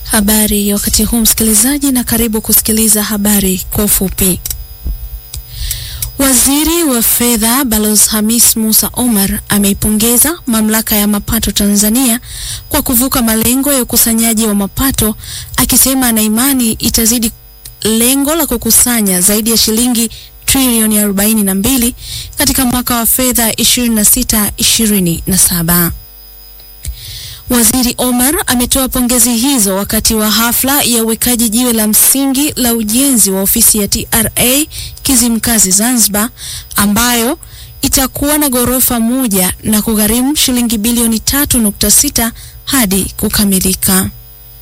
Habari ya wakati huu msikilizaji, na karibu kusikiliza habari kwa ufupi. Waziri wa Fedha Balozi Hamis Musa Omar ameipongeza Mamlaka ya Mapato Tanzania kwa kuvuka malengo ya ukusanyaji wa mapato, akisema ana imani itazidi lengo la kukusanya zaidi ya shilingi trilioni 42 katika mwaka wa fedha 26-27. Waziri Omar ametoa pongezi hizo wakati wa hafla ya uwekaji jiwe la msingi la ujenzi wa ofisi ya TRA Kizimkazi Zanzibar, ambayo itakuwa na ghorofa moja na kugharimu shilingi bilioni 3.6 hadi kukamilika.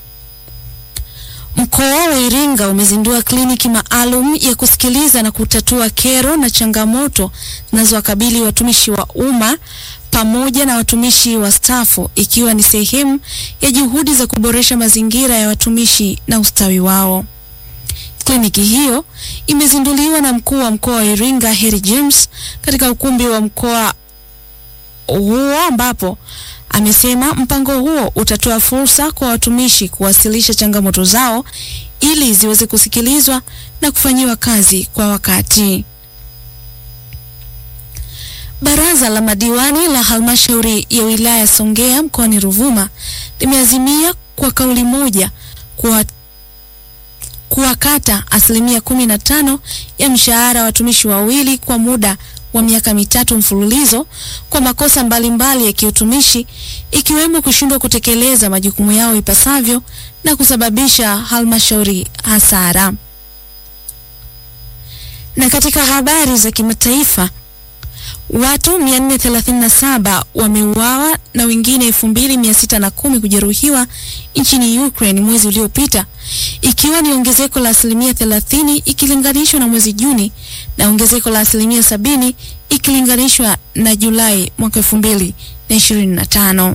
Mkoa wa Iringa umezindua kliniki maalum ya kusikiliza na kutatua kero na changamoto zinazowakabili watumishi wa umma pamoja na watumishi wa stafu ikiwa ni sehemu ya juhudi za kuboresha mazingira ya watumishi na ustawi wao. Kliniki hiyo imezinduliwa na mkuu wa mkoa wa Iringa Harry James katika ukumbi wa mkoa huo ambapo amesema mpango huo utatoa fursa kwa watumishi kuwasilisha changamoto zao ili ziweze kusikilizwa na kufanyiwa kazi kwa wakati. Baraza la madiwani la halmashauri ya wilaya Songea mkoani Ruvuma limeazimia kwa kauli moja kuwa kuwakata asilimia kumi na tano ya mshahara wa watumishi wawili kwa muda wa miaka mitatu mfululizo kwa makosa mbalimbali ya kiutumishi ikiwemo kushindwa kutekeleza majukumu yao ipasavyo na kusababisha halmashauri hasara. Na katika habari za kimataifa, watu 437 wameuawa na wengine 2610 kujeruhiwa nchini Ukraine mwezi uliopita, ikiwa ni ongezeko la asilimia 30 ikilinganishwa na mwezi Juni na ongezeko la asilimia 70 ikilinganishwa na Julai mwaka 2025.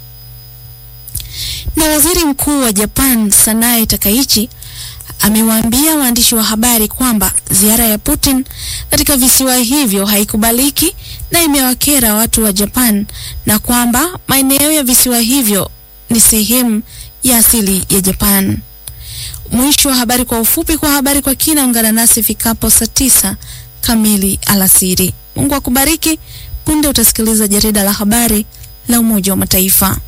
Na waziri mkuu wa Japan Sanae Takaichi amewaambia waandishi wa habari kwamba ziara ya Putin katika visiwa hivyo haikubaliki na imewakera watu wa Japan na kwamba maeneo ya visiwa hivyo ni sehemu ya asili ya Japan. Mwisho wa habari kwa ufupi. Kwa habari kwa kina, ungana nasi fikapo saa tisa kamili alasiri. Mungu akubariki. Punde utasikiliza jarida la habari la Umoja wa Mataifa.